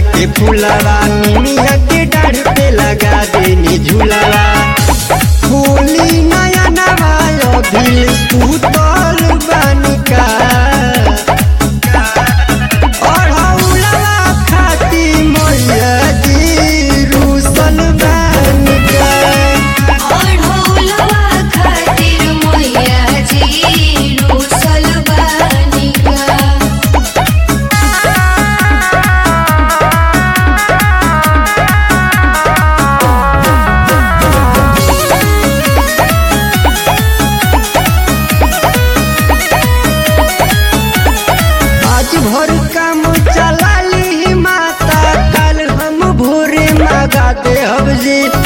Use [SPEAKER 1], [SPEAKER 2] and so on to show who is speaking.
[SPEAKER 1] के फुलवा निमिया के डाढ़ पे लगा देनी झूलवा होली नया नवायो दिल सुतल बानिका ओढ़ौलवा खाती मैया जी रूसल बानिका
[SPEAKER 2] ओढ़ौलवा खातिर मैया जी रूसल बानिका
[SPEAKER 1] आज भर काम चला ली माता कल हम भोरे मगा दे जी